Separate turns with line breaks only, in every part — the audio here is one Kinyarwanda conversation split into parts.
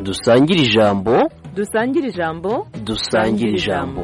dusangire ijambo
dusangire ijambo
dusangire ijambo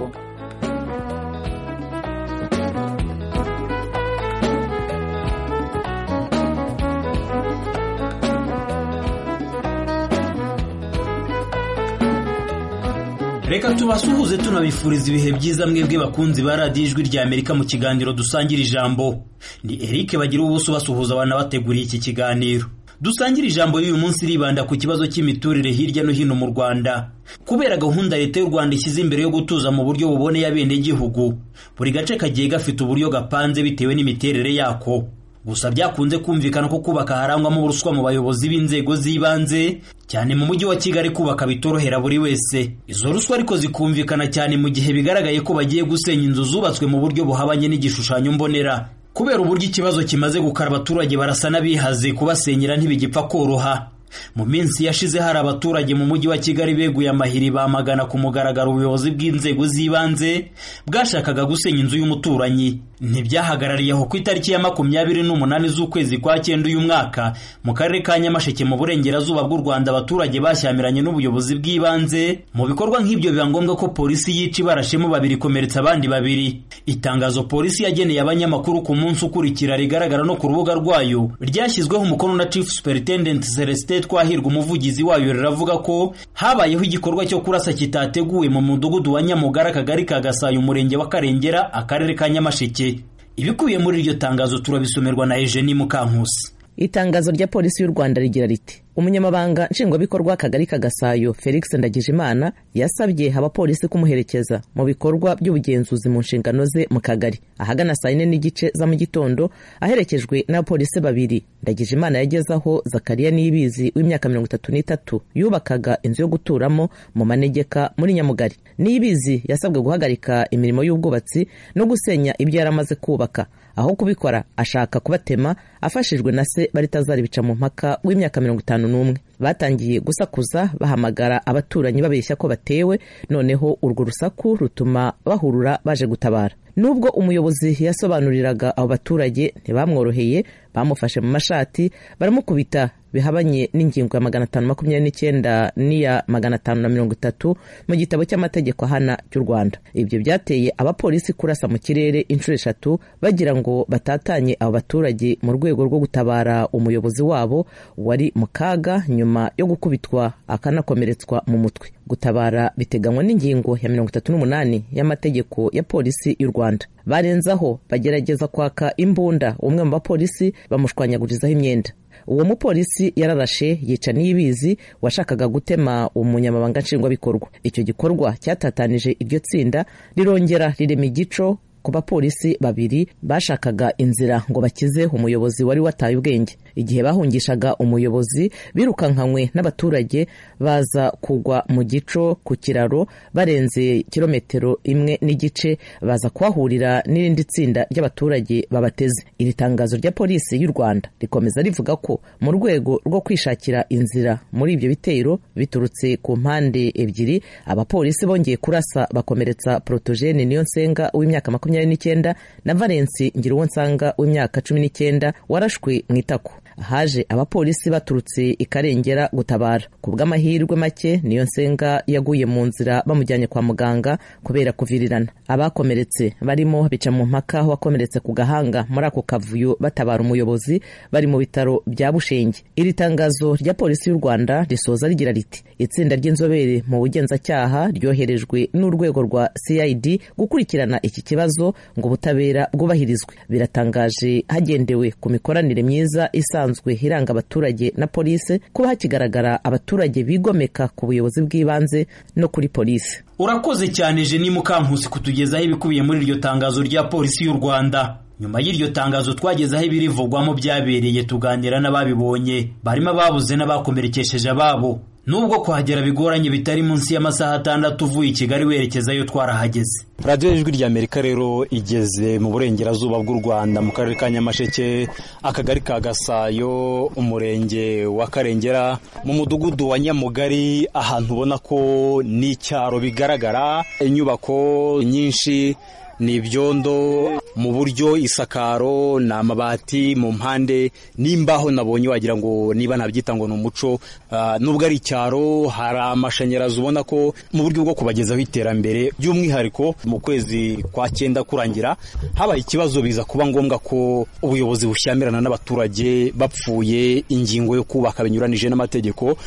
reka tubasuhuze tunabifuriza ibihe byiza mwebwe bakunzi ba radiyo ijwi rya amerika mu kiganiro dusangira ijambo ni eric bagira ubuso basuhuza banabateguriye iki kiganiro dusangira ijambo y'uyu munsi ribanda ku kibazo cy'imiturire hirya no hino mu rwanda kubera gahunda leta y'u rwanda ishyize imbere yo gutuza mu buryo buboneye abenegihugu buri gace kagiye gafite uburyo gapanze bitewe n'imiterere yako gusa byakunze kumvikana ko kubaka harangwamo uburuswa mu bayobozi b'inzego z'ibanze cyane mu mujyi wa kigali kubaka bitorohera buri wese izo ruswa ariko zikumvikana cyane mu gihe bigaragaye ko bagiye gusenya inzu zubatswe mu buryo buhabanye n'igishushanyo mbonera kubera uburyo ikibazo kimaze gukara abaturage barasa n'abihaze kubasenyera ntibigipfa koroha mu minsi yashize hari abaturage mu mujyi wa kigali beguye amahiri bamagana ku mugaragaro ubuyobozi bw'inzego z'ibanze bwashakaga gusenya inzu y'umuturanyi ntibyahagarariye aho ku itariki ya makumyabiri n'umunani z'ukwezi kwa cyenda uyu mwaka mu karere ka nyamasheke mu burengerazuba bw'u rwanda abaturage bashyamiranye n'ubuyobozi bw'ibanze mu bikorwa nk'ibyo biba ngombwa ko polisi yica ibarashemo babiri ikomeretsa abandi babiri itangazo polisi yageneye abanyamakuru ku munsi ukurikira rigaragara no ku rubuga rwayo ryashyizweho umukono na chief superintendent celestin twahirwa umuvugizi wayo riravuga ko habayeho igikorwa cyo kurasa kitateguwe mu mudugudu wa nyamugara akagari ka gasayo umurenge wa karengera akarere ka nyamasheke ibikubiye muri iryo tangazo turabisomerwa na ejeni mukankusi
itangazo rya polisi y'u rwanda rigira riti umunyamabanga nshingwabikorwa akagari ka gasayo felix ndagijimana yasabye abapolisi kumuherekeza mu bikorwa by'ubugenzuzi mu nshingano ze mu kagari ahagana saa yine n'igice za mu gitondo aherekejwe n'abapolisi babiri ndagijimana yageze aho zakariya niyibizi w'imyaka mirongo itatu n'itatu yubakaga inzu yo guturamo mu manegeka muri nyamugari niyibizi yasabwe guhagarika imirimo y'ubwubatsi no gusenya ibyo yari amaze kubaka aho kubikora ashaka kubatema afashijwe na se baritazaribica mu mpaka w'imyaka mirongo itanu n'umwe batangiye gusakuza bahamagara abaturanyi babeshya ko batewe noneho urwo rusaku rutuma bahurura baje gutabara nubwo umuyobozi yasobanuriraga abo baturage ntibamworoheye bamufashe mu mashati baramukubita bihabanye n'ingingo ya magana atanu makumyabiri n'icyenda n'iya magana atanu na mirongo itatu mu gitabo cy'amategeko ahana cy'u rwanda ibyo byateye abapolisi kurasa mu kirere inshuro eshatu bagira ngo batatanye abo baturage mu rwego rwo gutabara umuyobozi wabo wari mu kaga nyuma yo gukubitwa akanakomeretswa mu mutwe gutabara biteganywa n'ingingo ya mirongo itatu n'umunani y'amategeko ya polisi y'u rwanda barenzaho bagerageza kwaka imbunda umwe mu bapolisi bamushwanyagurizaho imyenda uwo mupolisi yararashe yica n'ibizi washakaga gutema umunyamabanga nshingwabikorwa icyo gikorwa cyatatanije iryo tsinda rirongera rirema igico ku bapolisi babiri bashakaga inzira ngo bakize umuyobozi wari wataye ubwenge igihe bahungishaga umuyobozi birukankanywe n'abaturage baza kugwa mu gico ku kiraro barenze kilometero imwe n'igice baza kuhahurira n'irindi tsinda ry'abaturage babateze iri tangazo rya polisi y'u rwanda rikomeza rivuga ko mu rwego rwo kwishakira inzira muri ibyo bitero biturutse ku mpande ebyiri abapolisi bongeye kurasa bakomeretsa porotogene niyo nsenga w'imyaka makumyabiri n'icyenda na valensi ngiruwonsanga w'imyaka cumi n'icyenda warashwe mu itako haje abapolisi baturutse ikarengera gutabara ku bw'amahirwe make niyo nsenga yaguye mu nzira bamujyanye kwa muganga kubera kuvirirana abakomeretse barimo bica mu mpaka wakomeretse ku gahanga muri ako kavuyo batabara umuyobozi bari mu bitaro bya bushenge iri tangazo rya polisi y'u rwanda risoza rigira riti itsinda ry'inzobere mu bugenzacyaha ryoherejwe n'urwego rwa cid gukurikirana iki kibazo ngo ubutabera bwubahirizwe biratangaje hagendewe ku mikoranire myiza isanzwe iranga abaturage na polisi kuba hakigaragara abaturage bigomeka ku buyobozi bw'ibanze no kuri polisi
urakoze cyane jeni mukankusi kutugezaho ibikubiye muri iryo tangazo rya polisi y'u rwanda nyuma y'iryo tangazo twagezeho ibirivugwamo byabereye tuganira n'ababibonye barimo ababuze n'abakomerekesheje ababo nubwo kuhagera bigoranye bitari munsi y'amasaha atandatu uvuye i kigali werekezayo twarahageze
radiyo ijwi rya amerika rero igeze mu burengerazuba bw'u rwanda mu karere ka nyamasheke akagari ka gasayo umurenge wa karengera mu mudugudu wa nyamugari ahantu ubona ko ni icyaro bigaragara inyubako nyinshi
ni ibyondo mu buryo isakaro ni amabati mu mpande n'imbaho nabonye wagira ngo niba nabyita ngo ni umuco Ah, nubwo ari icyaro hari amashanyarazi ubona ko mu buryo bwo kubagezaho iterambere by'umwihariko mu kwezi kwa cyenda kurangira habaye ikibazo biza kuba ngombwa ko ubuyobozi bushyamirana n'abaturage bapfuye ingingo yo kubaka binyuranije n'amategeko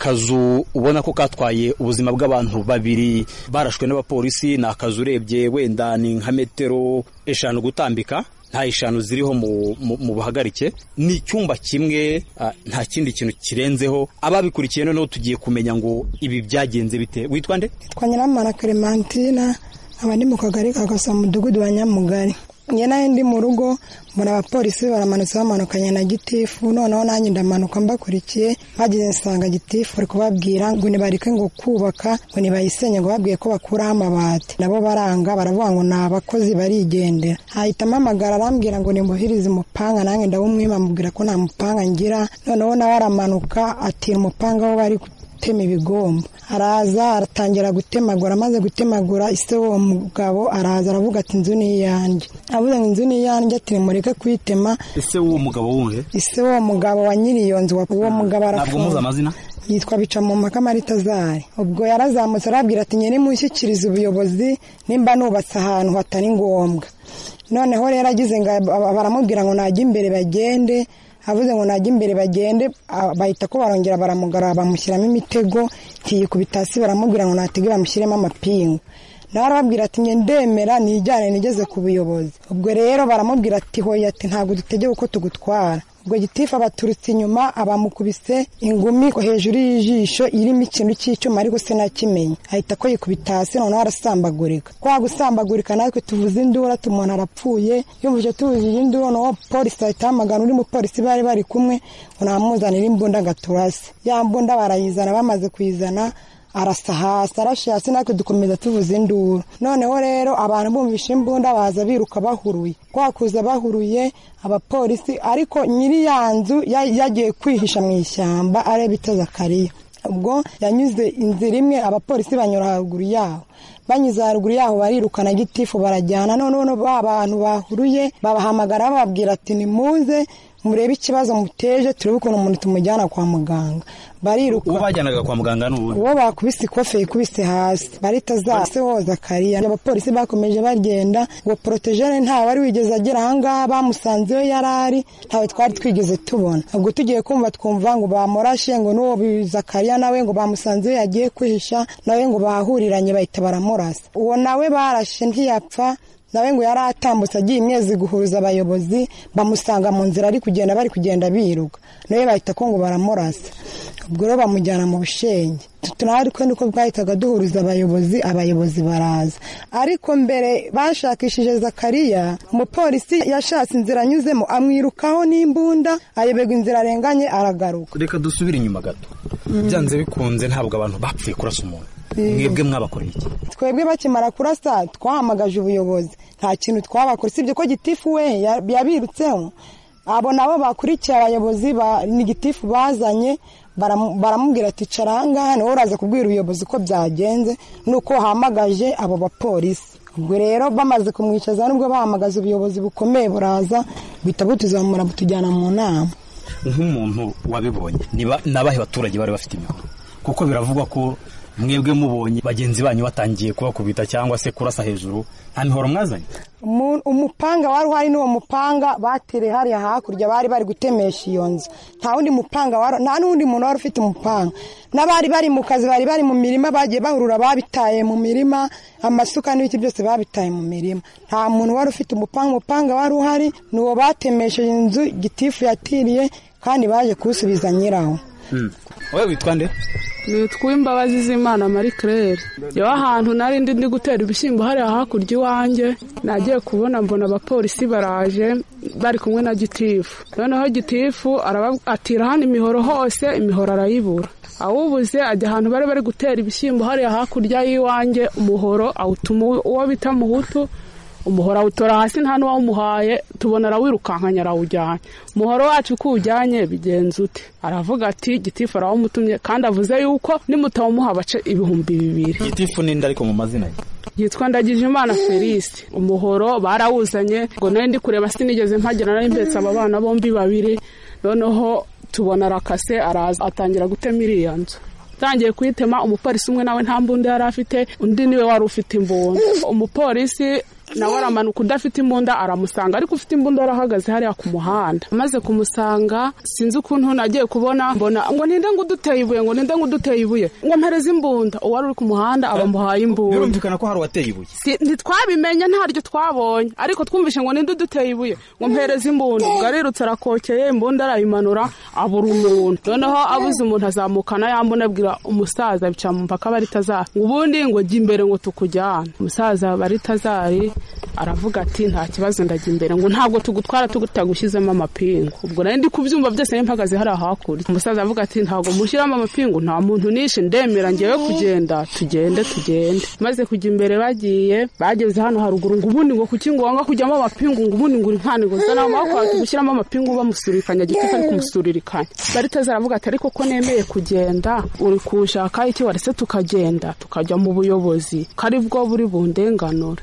akazu ubona ko katwaye ubuzima bw'abantu babiri barashwe n'abapolisi ni akazu urebye wenda ni nka metero eshanu gutambika nta eshanu ziriho mu, mu, mu buhagarike ni icyumba kimwe ah, nta kindi kintu kirenzeho ababikurikiye noneho tugiye kumenya ngo ibi byagenze bite witwa nde
twa nyiramana clementine nkaba ndi mu kagari ka Gaso mu mudugudu wa nyamugari njye nayo ndi mu rugo mbona abapolisi baramanutse bamanukanye na gitifu noneho nanjye ndamanuka mbakurikiye bageze nsanga gitifu ari kubabwira ngo nibareke ngo kubaka ngo nibayisenye ngo babwiye ko bakuraho amabati nabo baranga baravuga ngo ni abakozi barigendera hahita mpamagara arambwira ngo nimuhirize umupanga nanjye ndawumwima amubwira ko nta mupanga ngira noneho nawe aramanuka atira umupanga aho bari gutema ibigomba araza aratangira gutemagura amaze gutemagura ise uwo mugabo araza aravuga ati inzu ni iyanjye avuze ngo inzu ni iyanjye ati nimureke kuyitema
ese w'uwo mugabo wuhe
ise uwo mugabo wa nyiri iyo nzu uwo mugabo
ntabwo muzi
arafunze
amazina
yitwa bica mu mpaka maritazari ubwo yarazamutse arabwira ati nyine mushyikirize ubuyobozi nimba nubatse ahantu hatari ngombwa noneho rero agize ngo aba- baramubwira ngo najya imbere bagende avuze ngo najya imbere bagende a- bahita ko barongera baramugara bamushyiramo imitego ntiyikubita hasi baramubwira ngo natege bamushyiremo amapingu nawe arababwira ati njye ndemera nijyane nigeze ku buyobozi ubwo rero baramubwira ati hoya ati ntabwo dutegeye uko tugutwara ubwo gitifu abaturutse inyuma abamukubise ingumi hejuru y'ijisho irimo ikintu cy'icyuma ariko sinakimenya ahita ko yikubita hasi noneho arasambagurika kwa gusambagurika natwe tuvuze indura ati umuntu arapfuye yumvise tuvuzije induru noneho polisi ahita ahamagara undi mupolisi bari bari kumwe ngo namuzanire imbunda agaturase ya mbunda barayizana bamaze kuyizana arasa hasi arashe hasi natwe dukomeza tuvuza induru noneho rero abantu bumvisha imbunda baza biruka bahuruye kwa kuza bahuruye abapolisi ariko nyiri ya nzu ya- yagiye kwihisha mu ishyamba areba itazakariya ubwo yanyuze inzira imwe abapolisi banyura haruguru yaho banyuze haruguru yaho barirukana gitifu barajyana noneho ba bantu bahuruye babahamagara bababwira ati nimuze murebe ikibazo muteje turebe ukuntu umuntu tumujyana kwa muganga bariruka
uwo bajyanaga kwa muganga ni uwuhe
uwo bakubise ikofe yikubise hasi barita zase hoza kariya abapolisi bakomeje bagenda ngo porotejene nta wari wigeze agera ahangaha bamusanze iyo yari ari ntawe twari twigeze tubona ubwo tugiye kumva twumva ngo bamurashe ngo n'uwo zakariya nawe ngo bamusanze iyo yagiye kwihisha nawe ngo bahuriranye bahita baramurasa uwo nawe barashe ntiyapfa nawe ngo yari atambutse agiye imyezi guhuza abayobozi bamusanga mu nzira ari kugenda bari kugenda biruka nawe bahita ko ngo baramurasa ubwo rero bamujyana mu bushenge tunari kwenda uko bwahitaga duhuriza abayobozi abayobozi baraza ariko mbere bashakishije zakariya umupolisi yashatse inzira anyuzemo amwirukaho n'imbunda ayoberwa inzira arenganye aragaruka
reka dusubire inyuma gato byanze bikunze ntabwo abantu bapfuye kurasa umuntu
Mm.
mwebwe mwabakoreye iki
twebwe bakimara kurasa twahamagaje ubuyobozi nta kintu twabakora usibye ko gitifu we ya- yabirutseho abo nabo bakurikiye abayobozi ba ni gitifu bazanye baramu- baramubwira ati cara ahangaha niwe uraza kubwira ubuyobozi uko byagenze nuko wahamagaje abo bapolisi ubwo rero bamaze kumwicaza nubwo bahamagaza ubuyobozi bukomeye buraza buhita butuzamura butujyana mu nama
nk'umuntu wabibonye niba ni abahe baturage bari bafite imihoro kuko biravugwa ko mwebwe mubonye bagenzi banyu batangiye kubakubita cyangwa se kurasa hejuru nta mihoro mwazanye
Umu- umupanga wari uhari n'uwo mupanga batere hariya hakurya bari bari gutemesha iyo nzu nta wundi mupanga wari nta n'undi muntu wari ufite umupanga n'abari bari mu kazi bari bari mu mirima bagiye bahurura babitaye mu mirima amasuka n'ibiti byose babitaye mu mirima nta muntu wari ufite umupanga umupanga wari uhari ni uwo batemesheje inzu gitifu yatiriye kandi baje kuwusubiza nyirawo
wowe witwa nde
nitwa imbabazi z'imana marie claire yewe ahantu nari ndi ndi gutera ibishyimbo hariya hakurya iwanjye nagiye kubona mbona abapolisi baraje bari kumwe na gitifu noneho gitifu araba- atira hano imihoro hose imihoro arayibura awubuze ajya ahantu bari bari gutera ibishyimbo hariya hakurya y'iwanjye umuhoro awutuma uwo bita muhutu umuhoro awutora hasi nta n'uwawumuhaye tubona arawirukankanya arawujyanye umuhoro wacu uko uwujyanye bigenza ute aravuga ati gitifu arawumutumye kandi avuze yuko nimutawumuha bace ibihumbi bibiri
gitifu n'indi ariko mu mazina ye
yitwa ndagijimana felicite umuhoro barawuzanye ngo nawe ndi kureba sinigeze mpagera nari mpetse aba bana bombi babiri noneho tubona arakase araza atangira gutema iriya nzu atangiye kuyitema umupolisi umwe nawe nta mbunda yari afite undi niwe wari ufite imbunda umupolisi nawe aramanuka udafite imbunda aramusanga ariko ufite imbunda arahagaze hariya ku muhanda amaze kumusanga sinzi ukuntu nagiye kubona mbona ngo ninde ngo uduteye ibuye ngo ninde ngo uduteye ibuye ngo mpereze imbunda uwari uri ku muhanda aba amuhaye imbunda
birumvikana ko hari uwateye ibuye
Si- ntitwabimenye ntaryo twabonye ariko twumvishe ngo ninde uduteye ibuye ngo mpereze imbunda ubwo arirutse arakokeye imbunda arayimanura abura umuntu noneho abuze umuntu azamukana yambona abwira umusaza bica mu mpaka baritazari ngo ubundi ngo jya imbere ngo tukujyane umusaza baritazari aravuga ati nta kibazo ndajya imbere ngo ntabwo tugutwara tugutagushyizemo amapingu ubwo nari ndi kubyumva byose nari mpagaze hariya hakurya umusaza avuga ati ntabwo mushyiramo amapingu nta muntu nishe ndemera ngewe kugenda tugende tugende maze kujya imbere bagiye bageze hano haruguru ngo ubundi ngo kuki ngo wanga kujyamo amapingu ngo ubundi ngo uri nkanigwe zana wakwata gushyiramo amapingu bamusurikanya gitifu ari kumusuririkanya baritaza aravuga ati ariko ko nemeye kugenda uri kushaka iki warese tukagenda tukajya mu buyobozi kari bwo buri bundenganure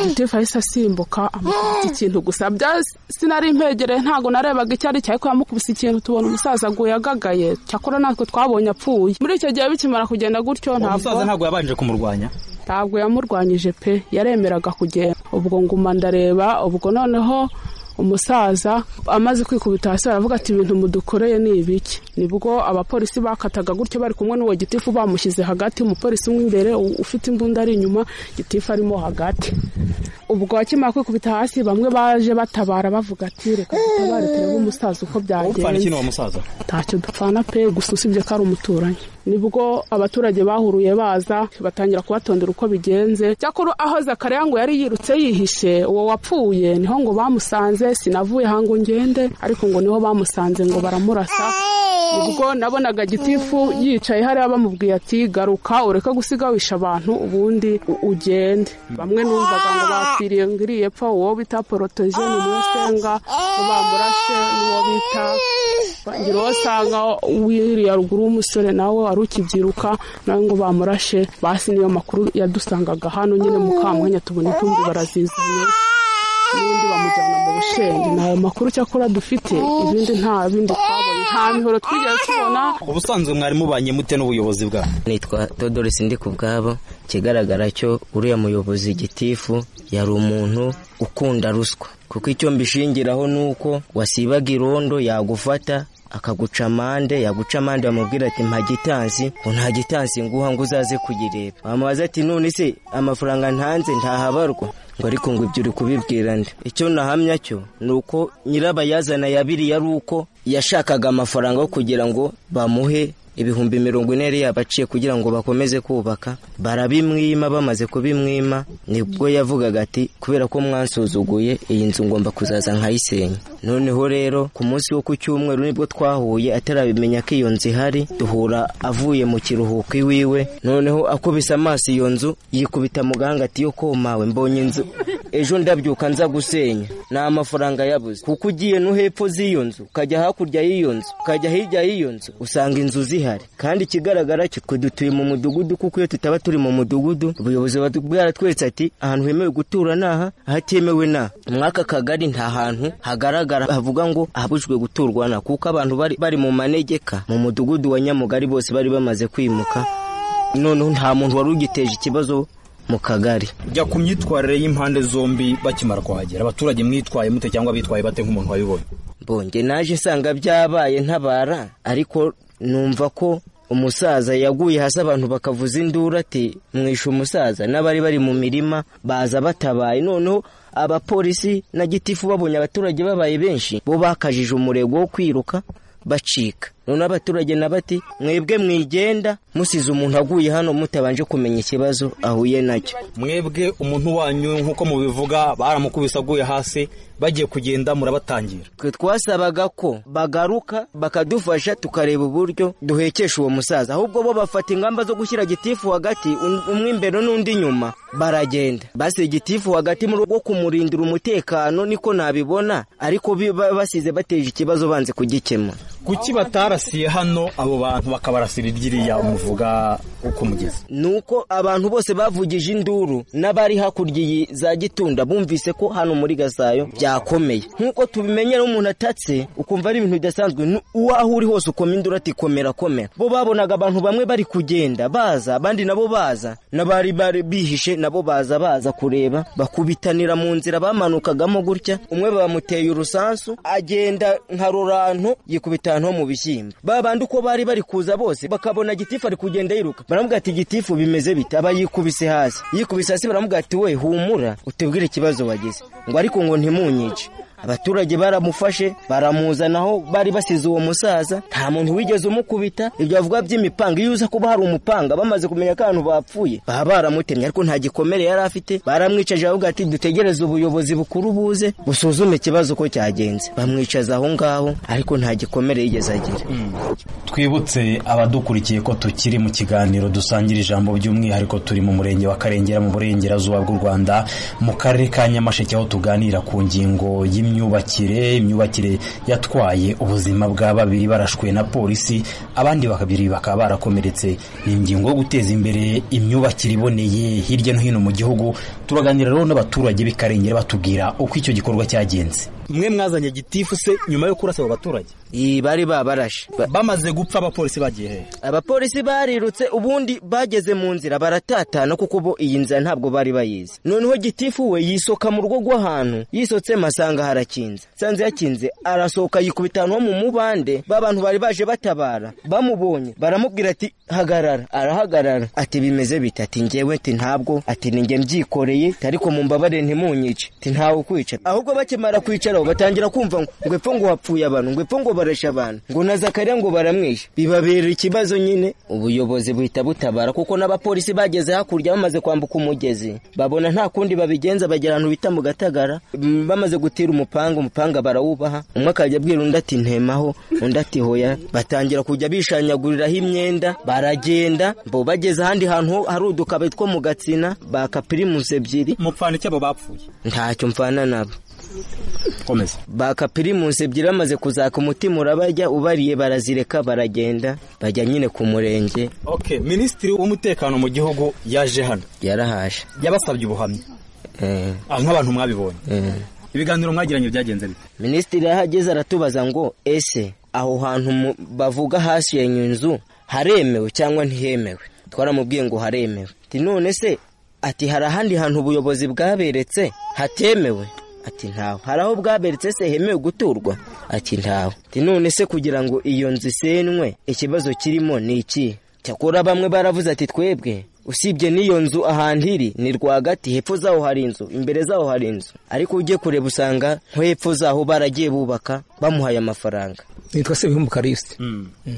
gitifu ahise asimbuka amukubita ikintu gusa bya sinari mpegereye ntabwo narebaga icyo ari cyo ariko yamukubise ikintu tubona umusaza aguye agagaye cyakora natwe twabonye apfuye muri icyo gihe bikimara kugenda gutyo ntabwo
umusaza ntabwo yabanje kumurwanya
ntabwo yamurwanyije pe yaremeraga kugenda ubwo nguma ndareba ubwo noneho umusaza amaze kwikubita hasi aravuga ati ibintu mudukoreye ni ibiki nibwo abapolisi bakataga gutyo bari kumwe n'uwo gitifu bamushyize hagati umupolisi umwe imbere u- ufite imbunda ari inyuma gitifu arimo hagati ubwo akimara kwikubita hasi bamwe baje batabara bavuga ati reka dutabare turebe umusaza uko
upfana
byagenze
iki ni uwo musaza
ntacyo dupfana pe gusa usibye ko ari umuturanyi nibwo abaturage bahuruye baza batangira kubatondera uko bigenze cyakora aho zakariya ngo yari yirutse yihishe uwo wapfuye niho ngo bamusanze sinavuye aha ngo ngende ariko ngo niho bamusanze ngo baramurasa ubwo nabonaga gitifu yicaye hariya bamubwiye ati garuka ureke gusiga wisha abantu ubundi u- ugende bamwe numvaga ngo bapfiriye ngo iriye pfa uwo bita porotogene niwe senga ngo bamurashe n'uwo bita ngira uwo asanga wiriya ruguru w'umusore nawe wari ukibyiruka nawe ngo bamurashe basi niyo makuru yadusangaga hano nyine mukamwanya tubona intumbi barazizanye n'undi bamujyana mu bushenge ni ayo makuru cyakora dufite ibindi nta bindi twabonye nta mihoro twigeze tubona
ubusanzwe mwari mubanye mute n'ubuyobozi bwabo
nitwa Theodorus ndi ku bwabo ikigaragara cyo uriya muyobozi gitifu yari umuntu ukunda ruswa kuko icyo mbishingiraho ni uko wasibaga irondo yagufata akaguca amande yaguca amande bamubwira ati mpa gitansi ngo nta gitansi nguha ngo uzaze kuyireba wamubaza ati none se amafaranga ntanze ntahabarwa ngo ariko ngo ibyo uri kubibwira nde icyo nahamya cyo ni uko nyirabayazana ya biriya ari uko yashakaga amafaranga yo kugira ngo bamuhe ibihumbi mirongo ine yari yabaciye kugira ngo bakomeze kubaka barabimwima bamaze kubimwima nibwo yavugaga ati kubera ko mwansuzuguye iyi nzu ngomba kuzaza nkayisenya noneho rero ku munsi wo ku cyumweru nibwo twahuye atarabimenya ko iyo nzu ihari duhura avuye mu kiruhuko iwiwe noneho akubise amaso iyo nzu yikubita mu gahanga ati yo komawe mbonye inzu ejo ndabyuka nza gusenya ni amafaranga yabuze kuko ugiye no hepfo z'iyo nzu ukajya hakurya y'iyo nzu ukajya hirya y'iyo nzu usanga inzu zihari kandi ikigaragara cyo twe dutuye mu mudugudu kuko iyo tutaba turi mu mudugudu ubuyobozi buba bwaratweretse ati ahantu hemewe gutura ni aha ahatemewe ni aha muri aka kagari nta hantu hagaragara havuga ngo ahabujwe guturwa na kuko abantu bari bari mu manegeka mu mudugudu wa nyamugari bose bari bamaze kwimuka noneho nta muntu wari ugiteje ikibazo mu kagari
jya ku myitwarire y'impande zombi bakimara kuhagera abaturage mwitwaye mute cyangwa bitwaye bate nk'umuntu wabibonye
mbonge naje nsanga byabaye ntabara ariko numva ko umusaza yaguye hasi abantu bakavuza induru ati mwishe umusaza n'abari bari mu mirima baza batabaye noneho abapolisi na gitifu babonye abaturage babaye benshi bo bakajije umurego wo kwiruka bacika noneho abaturage na bati mwebwe mwigenda musize umuntu aguye hano mutabanje kumenya ikibazo ahuye nacyo
mwebwe umuntu wanyu nk'uko mubivuga baramukubise aguye hasi bagiye kugenda murabatangira
twe twasabaga ko bagaruka bakadufasha tukareba uburyo duhekesha uwo musaza ahubwo bo bafata ingamba zo gushyira gitifu hagati um- umwe imbere n'undi inyuma baragenda basize gitifu hagati mu rwo kumurindira umutekano niko nabibona ariko bi- ba- basize bateje ikibazo banze kugikemura
kuki batarasiye hano abo bantu bakabarasira iryiriya muvuga uko mugeze
nuko abantu bose bavugije induru n'abari hakurya iyi za gitunda bumvise ko hano muri gasayo byakomeye nk'uko tubimenyera umuntu atatse ukumva ari ibintu bidasanzwe nu- uwaho uri hose ukoma induru ati komera komera bo babonaga abantu bamwe bari kugenda baza abandi nabo baza n'abari bari bihishe nabo baza baza kureba bakubitanira mu nzira bamanukagamo gutya umwe bamuteye urusansu agenda nka rurantu yikubita ahantu ho mu bishyimbo ba bandi uko bari bari kuza bose bakabona gitifu ari kugenda yiruka baramubwira ati gitifu bimeze bite aba yikubise hasi yikubise hasi baramubwira ati we humura utubwire ikibazo wagize ngo ariko ngo ntimunyice abaturage baramufashe baramuzanaho bari basize uwo musaza nta muntu wigeze umukubita ibyo bavuga by'imipanga iyo uza kuba hari umupanga bamaze kumenya ko ahantu bapfuye baba baramutemye ariko nta gikomere yari afite baramwicaje baravuga ati dutegereze ubuyobozi bukuru buze busuzume ikibazo uko cyagenze bamwicaza aho ngaho ariko nta gikomere yigeze agira
twibutse abadukurikiye ko tukiri mu kiganiro dusangira ijambo by'umwihariko turi mu murenge wa karengera mu burengerazuba bw'u rwanda mu karere ka nyamasheke aho tuganira ku ngingo y'imyubakire imyubakire yatwaye ubuzima bwa babiri barashwe na polisi abandi babiri bakaba barakomeretse ni ingingo yo guteza imbere imyubakire iboneye hirya no hino mu gihugu turaganira rero n'abaturage b'i karengera batubwira uko icyo gikorwa cyagenze
mwe mwazanye gitifu se nyuma yo kurasa abo baturage
Iyi bari babarashe Ba-
bamaze gupfa abapolisi bagiye hehe
abapolisi barirutse ubundi bageze mu nzira baratatana kuko bo iyi nzira ntabwo bari bayizi noneho gitifu we yisoka mu rugo rw'ahantu yisotsemo asanga harakinze sanze yakinze arasohoka yikubita ahantu ho mu mubande b'abantu bari baje batabara bamubonye baramubwira ati hagarara arahagarara ati bimeze bite ati ngewe ati ntabwo ati ni nge mbyikoreye ariko mumbabare ntimunyice ati ntawe ukwica ahubwo bakimara kwicaraho batangira kumva ngo ngo epfo ngo hapfuye abantu ngo epfo ngo barashe abantu ngo na zakarira ngo baramwishe bibabera ikibazo nyine ubuyobozi buhita butabara kuko n'abapolisi bageze hakurya bamaze kwambuka umugezi babona nta kundi babigenza bagera ahantu bita mu gatagara Mm, bamaze gutira umupanga umupanga barawubaha umwe akajya abwira undi ati ntemaho undi ati hoya batangira kujya bishanyaguriraho imyenda baragenda bo bageze ahandi hantu ho hari udukabe two mu gatsina bakapirimusi ebyiri
mupfana icyo abo bapfuye
ntacyo mfana nabo
komeza
bakapirimusi ebyiri bamaze kuzaka umutima urabajya ubariye barazireka baragenda bajya nyine ku murenge
okay minisitiri w'umutekano mu gihugu yaje hano
yarahashe
yabasabye ubuhamya
Eh,
ah, nk'abantu mwabibonye
eh.
ibiganiro mwagiranye byagenze bite
minisitiri yahageze aratubaza ngo ese aho hantu mu- bavuga hasenye inzu haremewe cyangwa ntihemewe twaramubwiye ngo haremewe ati none se ati hari ahandi hantu ubuyobozi bwaberetse hatemewe ati ntawe hari aho bwaberetse se hemewe guturwa ati ntawe ati none se kugira ngo iyo nzu isenywe ikibazo kirimo ni iki cyakora bamwe baravuze ati twebwe usibye n'iyo nzu ahantu iri ni rwagati hepfo zaho hari inzu imbere zaho hari inzu ariko ugiye kureba usanga nko hepfo zaho baragiye bubaka bamuhaye amafaranga
nitwa sebihumbu karisite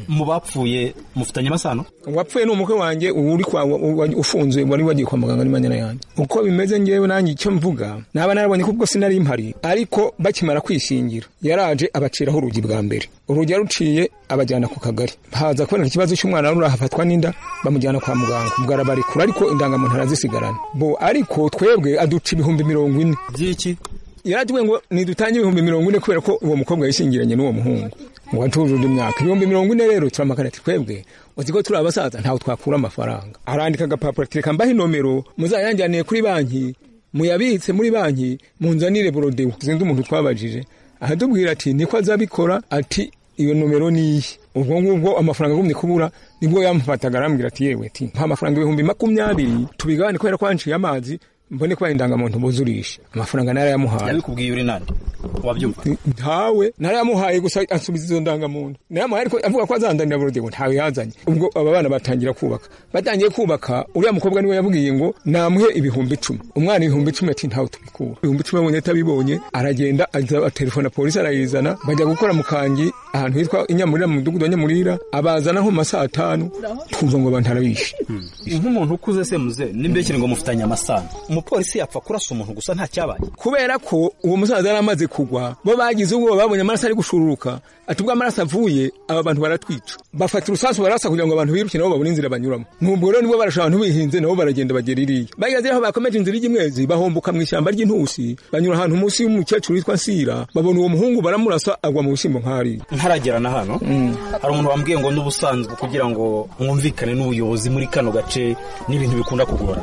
mu bapfuye mufitanye amasano
uwapfuye ni umukwe wanjye uri kwa wa- wa- ufunze wari wagiye kwa muganga ni manyana yanjye uko bimeze ngewe nanjye icyo mvuga naba narabonye ko ubwo sinari mpari ariko bakimara kwishingira yaraje abaciraho urugi bwa mbere urugi yaruciye abajyana ku kagari haza kuboneka ikibazo cy'umwana wari ahafatwa n'inda bamujyana kwa muganga ubwo arabarekura ariko indangamuntu arazisigarana bo ariko twebwe aduca ibihumbi mirongo ine
by'iki
yaratubwiye ngo nidutange ibihumbi mirongo ine kubera ko uwo mukobwa yishingiranye n'uwo muhungu ngo atujuje undi mwaka ibihumbi mirongo ine rero turamakana ati twebwe uzi ko turi abasaza ntawe twakura amafaranga arandika agapapuro ati reka mbahe nomero muzayanjyaniye kuri banki muyabitse muri banki munzanire borodewo zindi umuntu twabajije ahatubwira ati niko azabikora ati iyo nomero ni iyi ubwo ngubwo amafaranga agumye kubura nibwo yamufataga arambwira ati yewe ati mpa amafaranga ibihumbi makumyabiri tubigabane kubera ko wanciye amazi mbone kuba indangamuntu buzurisha amafaranga narayamuhaye
yabikubwiye uri nande wabyumva
ntawe narayamuhaye gusa ansubiza izo ndangamuntu narayamuhaye ariko avuga ko azandanira burodego ntawe yazanye ubwo aba bana batangira kubaka batangiye kubaka uriya mukobwa niwe yabwiye ngo namuhe ibihumbi icumi umwana ibihumbi icumi ati ntawe tubikura ibihumbi icumi abonye atabibonye aragenda aza telefona polisi arayizana bajya gukora mu kangi ahantu hitwa inyamurira mu mudugudu wa nyamurira abazana nko mu masaha atanu twumva ngo abantu arabishe
nk'umuntu ukuze se muze n'imbekere ngo mufitanye amasano umupolisi yapfa kurasa umuntu gusa nta cyabaye
kubera ko uwo musaza yari amaze kugwa bo bagize ubwoba babonye amaraso ari gushururuka ati ubwo amaraso avuye aba bantu baratwica bafata urusasu barasa kugira ngo abantu biruke nabo babone inzira banyuramo nubwo rero nibo barasha abantu bihinze nabo baragenda bagera iriya bageze aho bakomeje inzira ijya imwezi bahomboka mu ishyamba ry'intusi banyura ahantu munsi y'umukecuru witwa nsira babona uwo muhungu baramurasa agwa mu bishyimbo nk'ahariya
ntaragera na hano hari umuntu wambwiye ngo n'ubusanzwe kugira ngo mwumvikane n'ubuyobozi muri kano gace n'ibintu bikunda kugora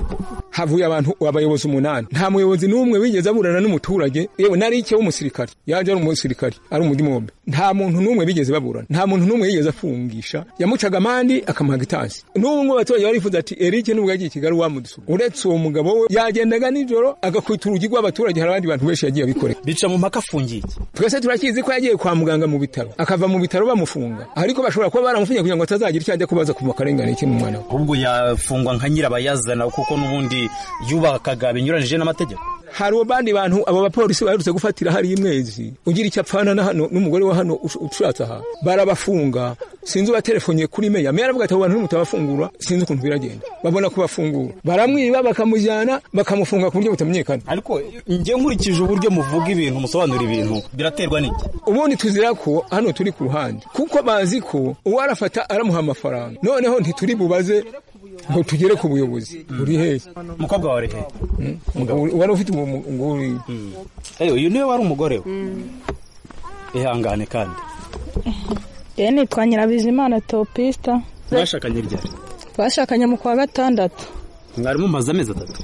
havuye abantu abayobozi umunani nta muyobozi n'umwe wigeze aburana n'umuturage yewe nari icyo w'umusirikare yaje ari umusirikare ari umudimombe nta muntu n'umwe bigeze baburana nta muntu n'umwe yigeze afungisha yamucaga amandi akamuhaga itasi n'ubwo abaturage barifuza ati Eric nubwo yagiye i Kigali wamudusura uretse uwo mugabo we yagendaga nijoro agakwita urugi rw'abaturage hari abandi bantu benshi yagiye abikorera
bica mu mpaka afungiye
twese turakizi ko yagiye kwa muganga mu bitaro akava mu bitaro bamufunga ariko bashobora kuba baramufungiye kugira ngo atazagira icyo ajya kubaza ku makarengane y'umwana we
ahubwo yafungwa nka nyirabayazana kuko n'ubundi yubakaga binyuranyije n'amategeko
hari abandi bantu abo bapolisi baherutse gufatira hari imwezi ugira icyo apfana na hano n'umugore wa hano ush- ushatse aha barabafunga sinzi ubaterefoniye kuri meya meya aravuga ati abo bantu mutabafungura sinzi ukuntu biragenda babona kubafungura baramwiba bakamujyana bakamufunga ku buryo butamenyekana
ariko njye nkurikije uburyo muvuga ibintu musobanura ibintu biraterwa n'iki
ubundi tuzira ko hano turi ku ruhande kuko bazi ko uwo arafata aramuha amafaranga noneho ntituri bubaze ngo tugere ku buyobozi buri hehe
umukobwa wawe he
Ngo- wari ufite uwo mu- ngo uri-
eyo uyu niwe wari umugore we ihangane kandi
Njyewe nitwa Nyirabizimana Topista
mwashakanye ryari
twashakanye mu kwa gatandatu
mwari mumaze amezi atatu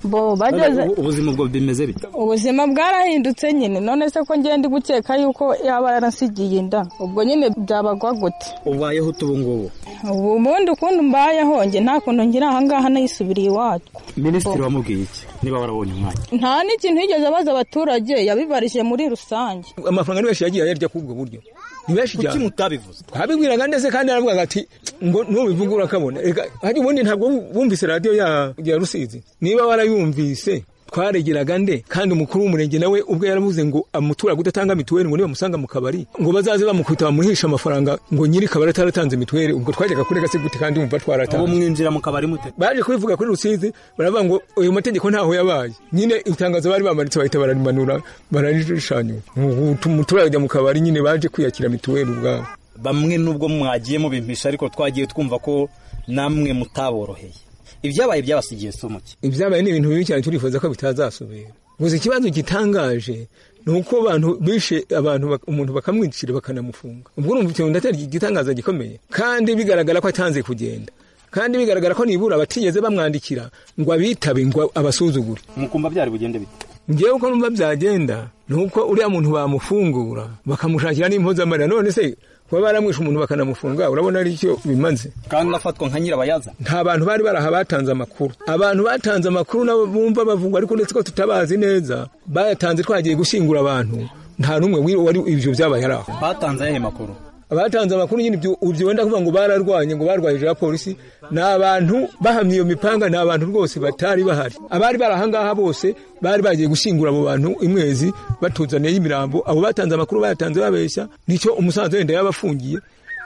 bo bageze
Ubu- ubuzima bwo bimeze bite
ubuzima bwarahindutse nyine none se ko ngenda gukeka yuko yaba yaransigiye inda ubwo nyine byabagwa gute
ubayeho ute ubu ngubu
ubu ubundi ukuntu mbayeho njye nta kuntu ngira ahangaha nayisubiriye iwacu
minisitiri wamubwiye iki niba warabonye umwanya
nta n'ikintu yigeze abaza abaturage yabibarije muri rusange
amafaranga ni benshi yagiye ayarya k'ubwo buryo ni benshi
kuki
cyane
mutabivuze
abibwiraga ndetse kandi aravuga ati ngo nubivuga urakabona reka hari ubundi ntabwo wumvise radiyo ya, ya rusizi niba warayumvise twaregeraga nde kandi umukuru w'umurenge nawe ubwo yaravuze ngo amuturage udatanga mituweli ngo nibamusanga mu kabari ngo bazaze bamukubita bamuhishe amafaranga ngo nyiri kabari ataratanze mituweli ubwo twajyaga kurega se gute kandi wumva
ubu
twaratanze
mwinjira mu kabari mute
baje kubivuga kuri rusizi baravuga ngo ayo mategeko ntaho yabaye nyine itangazo bari bamanitse bahita bararimanura bararirishanyura umuturage ajya mu kabari nyine baje kwiyakira mituweli ubwabo
bamwe nubwo mwagiye mubimpisha ariko twagiye twumva ko namwe mutaboroheye ibyabaye byabasigiye si umuki
ibyabaye ni ibintu bibi cyane turifuza ko bitazasubira gusa ikibazo gitangaje ni uko abantu bishe abantu bak- umuntu bakamwicira bakanamufunga ubwo urumva ikintu ndatari igitangaza gikomeye kandi bigaragara ko atanze kugenda kandi bigaragara ko nibura batigeze bamwandikira ngo abitabe ngo abasuzugure
mukumva byari bugende bite
ngewe uko numva byagenda ni uko uriya muntu bamufungura bakamushakira n'impozamarira none se kuba baramwishe umuntu bakanamufunga urabona ari icyo bimaze
kandi afatwa nka nyirabayazana
nta bantu bari baraha batanze amakuru abantu batanze amakuru nabo bumva bavugwa ariko uretse ko tutabazi neza bayatanze twagiye gushyingura abantu nta n'umwe wi- wari ibyo byabaye ari aho
batanze ayahe makuru
abatanze amakuru nyine ibyo ibyo wenda kuvuga ngo bararwanye ngo barwaye ijoro ya polisi ni abantu bahamye iyo mipanga ni abantu rwose batari bahari abari bari ahangaha bose bari bagiye gushyingura abo bantu imwezi batuzaniye imirambo abo batanze amakuru bayatanze babeshya nicyo umusaza wenda yaba afungiye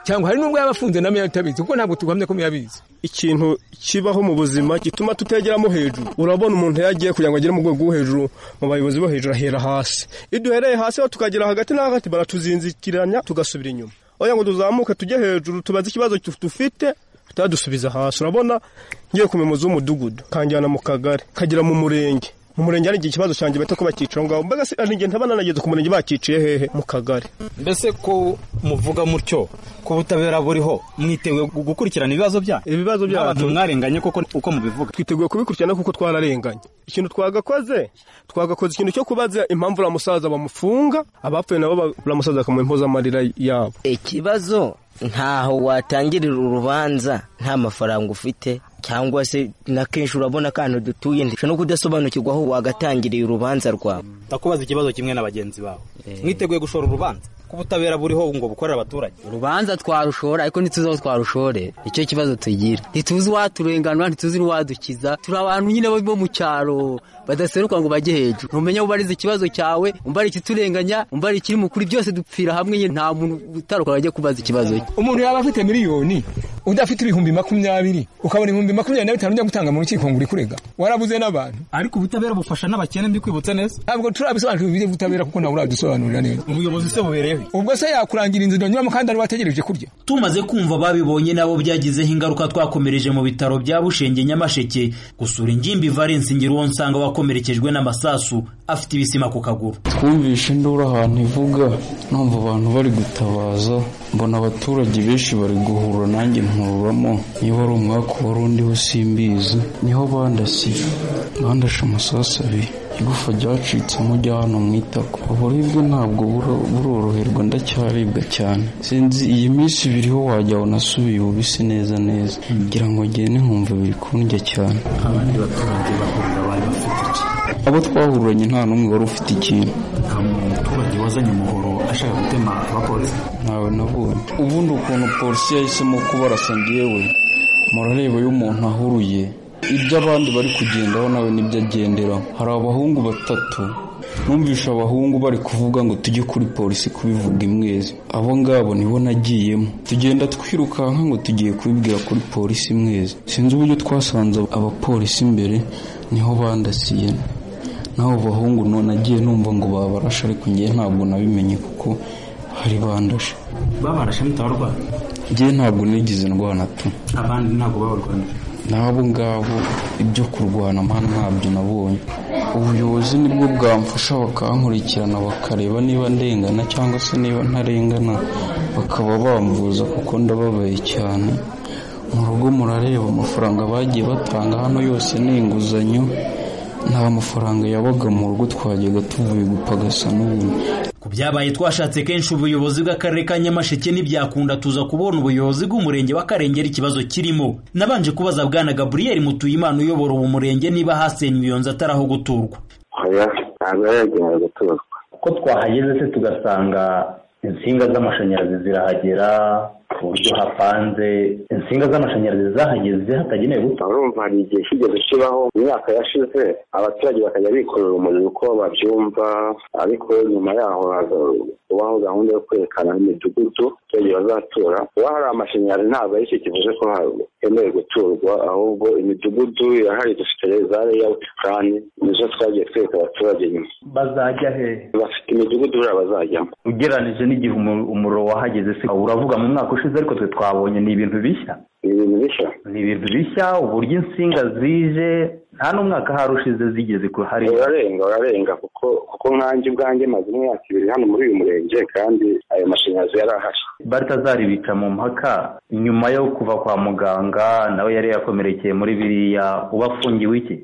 cyangwa hari n'ubwo yaba afunze nawe yatabizi kuko ntabwo tuguhamya ko muyabizi
ikintu kibaho mu buzima gituma tutegeramo hejuru urabona umuntu yagiye kugira ngo agere mu rwego rwo hejuru mu bayobozi bo hejuru ahera hasi iyo duhereye hasi aho tukagera hagati na hagati baratuzinzikiranya tugasubira inyuma oya ngo tuzamuke tujye hejuru tubaze ikibazo tu- dufite tutadusubiza hasi urabona ngiye ku muyobozi w'umudugudu kanjyana mu kagari kagera mu murenge mu murenge hari igihe ikibazo cyanjye bahita ko bakica aho ngaho mbega se hari igihe ntaba nanageze ku murenge bakiciye hehe mu kagari
mbese ko muvuga mutyo ko ubutabera buriho mwiteguye gu- gukurikirana ibibazo byanyu
ibibazo
n'abantu
byacu
mwarenganye koko uko mubivuga
twiteguye kubikurikirana kuko twararenganye ikintu twagakoze twagakoze ikintu cyo kubaza impamvu uriya musaza bamufunga abapfuye nabo ba- uriya musaza bakamuha impozamarira yabo
ikibazo ntaho watangirira urubanza nta mafaranga ufite cyangwa se na kenshi urabona akantu dutuye ndetse no kudasobanukirwa aho wagatangiriye urubanza rwawe
ndakubaza ikibazo kimwe na bagenzi bawe mwiteguye gushora urubanza ko ubutabera buriho ngo bukorera abaturage
urubanza twarushora ariko ntituzi aho twarushore nicyo kibazo tugira ntituzi waturenganura ntituzi n'uwadukiza turi abantu nyine bo mu cyaro badaseruka ngo bajye hejuru ntumenya ubariza ikibazo cyawe umbara ikiturenganya umbara ikiri mukuri byose dupfira hamwe nyine nta muntu utaruka ajya kubaza ikibazo cye
umuntu yaba afite miliyoni undi afite ibihumbi makumyabiri ukabona ibihumbi makumyabiri na bitanu ujya gutanga mu rukiko ngo uri kurega warabuze n'abantu
ariko ubutabera bufasha n'abakene mbi kwibutsa neza
ntabwo turabisobanukirwa iby'ubutabera kuko ntabwo uradusobanurira neza
ubuyobozi se buberewe
ubwo se yakurangira inzu nyuramo kandi ari wategereje kurya
tumaze kumva babibonye nabo byagizeho ingaruka twakomereje mu bitaro bya bushenge nyamasheke gusura ingimbi valence ngira uwo nsanga wakomerekejwe n'amasasu afite ibisima ku kaguru
twumvishe induru ahantu ivuga numva abantu bari gutabaza mbona abaturage benshi bari guhura nanjye nkururamo niba ari umwaka wari undiho simbizi niho bandasiye bandashe amasasu abiri igufa ryacitsemo ujya hano mu itako uburibwe ntabwo buroroherwa ndacyaribwa cyane sinzi iyi minsi biriho wajya unasubiye ubisi neza neza ngira ngo ngende nkumva biri kundya cyane
abandi baturage bahurira bari bafite iki
abo twahuranye nta n'umwe wari ufite ikintu
nta muturage wazanye umuhoro ashaka gutema abapolisi
ntawe nabonye ubundi ukuntu polisi yahisemo kubarasa ngewe murareba iyo umuntu ahuruye ibyo abandi bari kugendaho nawe nibyo agenderaho hari abahungu batatu numvisha abahungu bari kuvuga ngo tujye kuri polisi kubivuga imwezi abo ngabo nibo nagiyemo tugenda twirukanka ngo tugiye kubibwira kuri polisi imwezi sinzi uburyo twasanze abapolisi imbere niho bandasiye naho bahungu none agiye numva ngo babarashe ariko ngewe ntabwo nabimenye kuko hari bandashe
babarashe mutabarwara
ngewe ntabwo nigize indwara na tu
abandi ntabwo babarwara
n'abo ngabo ibyo kurwana mpano ntabyo nabonye ubuyobozi nibwo bwamfasha bakankurikirana bakareba niba ndengana cyangwa se niba ntarengana bakaba bamvuza kuko ndababaye cyane mu rugo murareba amafaranga bagiye batanga hano yose ni inguzanyo nta mafaranga yabaga mu rugo twajyaga tuvuye gupagasa n'ubundi
ku byabaye twashatse kenshi ubuyobozi bw'akarere ka nyamasheke ntibyakunda tuza kubona ubuyobozi bw'umurenge wa karengera ikibazo kirimo nabanje kubaza bwana gaburiyeri mutuyimana uyobora uwo murenge niba hasenywe iyo nzu atari aho guturwa
ntabwo yari yagenewe guturwa
kuko twahageze se tugasanga insinga z'amashanyarazi zirahagera ku buryo hapanze insinga z'amashanyarazi zahageze hatagenewe guta
urumva hari igihe kigeze kibaho imyaka yashize abaturage bakajya bikorera umuriro uko babyumva ariko nyuma yaho kubaho gahunda yo kwerekana imidugudu abaturage bazatura kuba hari amashanyarazi ntabwo ari cyo kivuze ko hemewe guturwa ahubwo imidugudu irahari dufite za leyawuti purani nizo twagiye twereka abaturage nyuma
bazajya he
bafite imidugudu buriya bazajyamo
ugereranije n'igihe umuriro wahageze se uravuga mu mwaka ushize ariko twe twabonye ni ibintu bishya
ni ibintu bishya
ni ibintu bishya uburyo insinga zije nta n'umwaka hari ushize zigeze ku hari
urarenga urarenga kuko kuko nkanjye ubwanjye maze imyaka ibiri hano muri uyu murenge kandi ayo mashanyarazi yari ahari
batazaribica mu mpaka nyuma yo kuva kwa muganga nawe yari yakomerekeye muri biriya uba afungiwe iki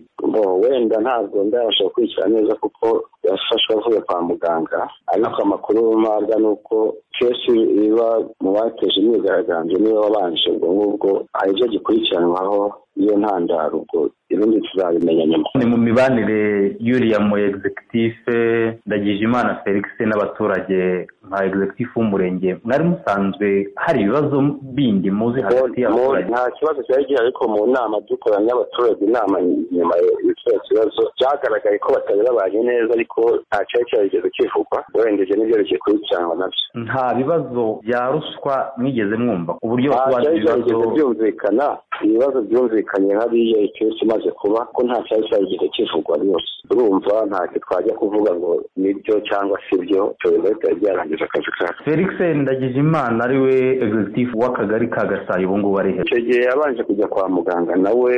wenda ntabwo ndabasha gukurikira neza kuko yafashwe avuye kwa muganga ariko amakuru mpabwa ni uko kenshi iba mu bateje imyigaragambyo niba wabanje ubwo ngubwo hari ibyo gikurikiranwaho iyo ntandaro ubwo ibindi tuzabimenya nyuma
ni mu mibanire y'uriya mu egizekitife ndagije imana felix n'abaturage nka egizekitifu w'umurenge mwari musanzwe hari ibibazo bindi muzi hagati y'abaturage
nta kibazo cyari gihari ariko mu nama dukoranye n'abaturage inama nyuma y'icyo kibazo byagaragaye ko batari babanye neza ariko nta cyari cyarigeze kivugwa werengeje n'ibyo bigiye kubikirangwa nabyo
nta bibazo bya ruswa mwigeze mwumva uburyo
cyari cyarigeze byumvikana ibibazo byumvikanye hariya icyose imaze kuba ko nta cyari cyarigeze kivugwa rwose urumva ntacyo twajya kuvuga ngo nibyo cyangwa si byo tuba bitari byarangiza akazi kacu
felix ndagije imana ariwe egizitifu w'akagari ka gasayi ubu ngubu ari
icyo gihe yabanje kujya kwa muganga nawe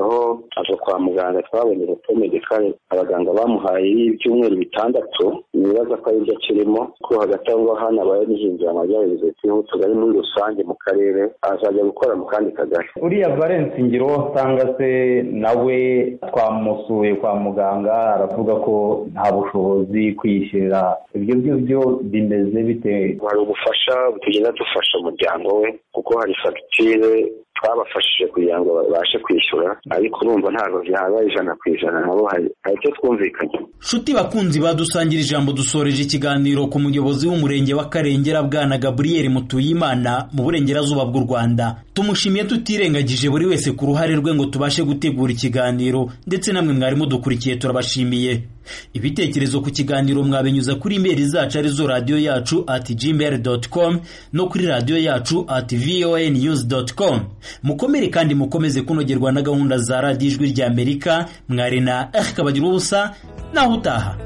aho ava kwa muganga twabonye urutomege kare abaganga bamuhaye ibyumweru bitandatu nibaza ko aribyo akirimo ko hagati aho ngaho hano abaye n'ihindura amajyaruguru utugari muri rusange mu karere azajya gukora mu kandi kagari
uriya valence ngiro usanga se nawe twamusuye kwa muganga aravuga ko nta bushobozi kwiyishyurira ibyo byo byo bimeze bite
hari ubufasha tugenda dufasha umuryango we kuko hari fagitire twabafashije kugira ngo babashe kwishyura ariko urumva ntabwo byaba ijana ku ijana nabo hari hari icyo twumvikanye
nshuti bakunzi badusangira ijambo dusoreje ikiganiro ku muyobozi w'umurenge wa karengera bwana gaburiyeri mutuyimana mu burengerazuba bw'u rwanda tumushimiye tutirengagije buri wese ku ruhare rwe ngo tubashe gutegura ikiganiro ndetse namwe mwari mudukurikiye turabashimiye ibitekerezo ku kiganiro mwabinyuza kuri imeri zacu arizo radiyo yacu ati gmail doti com no kuri radiyo yacu ati voa news doti com mukomere kandi mukomeze kunogerwa na gahunda za radiyo ijwi ry'amerika mwari na erika bagira ubusa naho utaha